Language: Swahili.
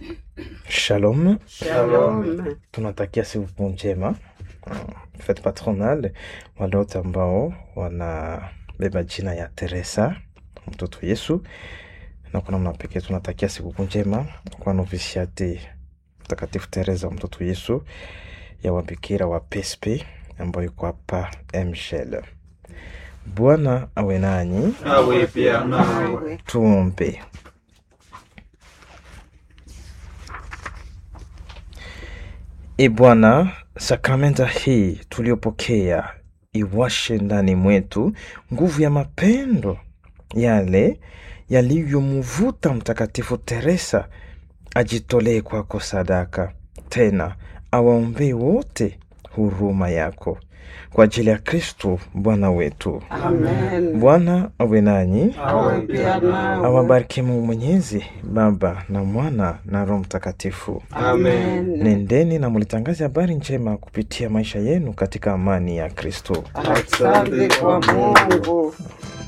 Shalom, Shalom. tunatakia siku njema mm, fete patronale wale wote ambao wanabeba jina ya Teresa mtoto Yesu, na kwa namna pekee tunatakia siku njema kwa novisiate Mtakatifu Teresa mtoto Yesu ya wabikira wa PSP ambayo iko hapa Mshel. Bwana awe nanyi, Awe pia nawe. Nawe. tuombe. E Bwana, sakramenta hii tuliyopokea iwashe ndani mwetu nguvu ya mapendo yale yaliyomvuta Mtakatifu Teresa ajitolee kwako sadaka, tena awaombee wote huruma yako kwa ajili ya Kristo Bwana wetu. Amen. Bwana awe nanyi, Awe pia nawe. awabariki Mungu Mwenyezi, Baba na Mwana na Roho Mtakatifu. Amen. Nendeni na mulitangaze habari njema kupitia maisha yenu katika amani ya Kristo. Asante kwa Mungu.